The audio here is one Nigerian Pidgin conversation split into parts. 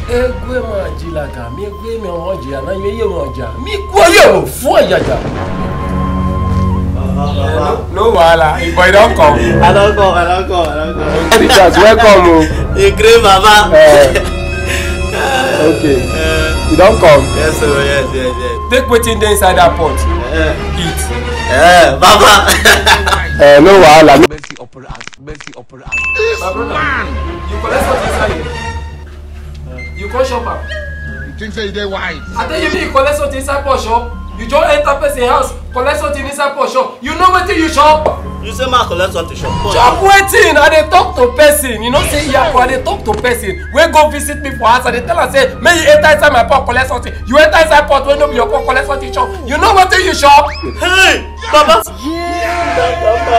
egwe majilaga mi egwe mi ọmọ jìyà náà yẹ yẹ wọn jà mi kú ọyọ wò fún ọyàjà. no wahala if boy don come. I don't come, I don't come, I don't come. the chance welcome o. You great, Baba. Uh, okay you don come. Yes, sir, yes, yes, yes. take wetin dey inside that pot Eh, eat. eh, Baba. Uh, no wahala. Mercy upon us, mercy upon us. my brother you collect something inside here you come shop am. You think say you dey wise? I tell you, make you collect something inside pot shop. You just enter person house, collect something inside pot shop. You know wetin you shop? You say ma collect something shop. Chop wetin? I dey talk to person. You know say Iyako, I dey talk to person wey go visit me for house. I dey tell am say, make you enter inside my pot collect something. You enter inside pot wey no be your pot collect something shop. You know wetin you shop? Hey, Baba. Baba,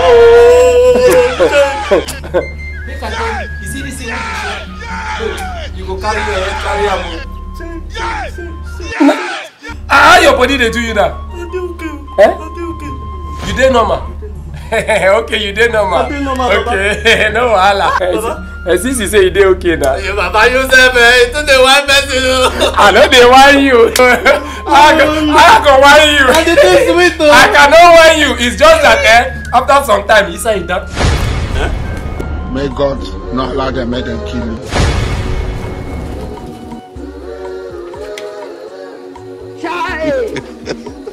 oh. Make I tell you, you see this thing wey you shop? You go carry your head carry am o. Ah, how your body dey do you now? I dey okay. Eh? I dey okay. You dey normal? okay, you dey normal. I dey normal, Baba. Okay, no wahala. Baba. Eh, since you say you dey okay now. Hey, Baba, you say me, you too dey whine person o. I no dey whine you. I go, I go whine you. And the thing sweet o. I cannot whine you. It's just that eh, after some time, inside that. May God not allow them, make them kill you. Chai!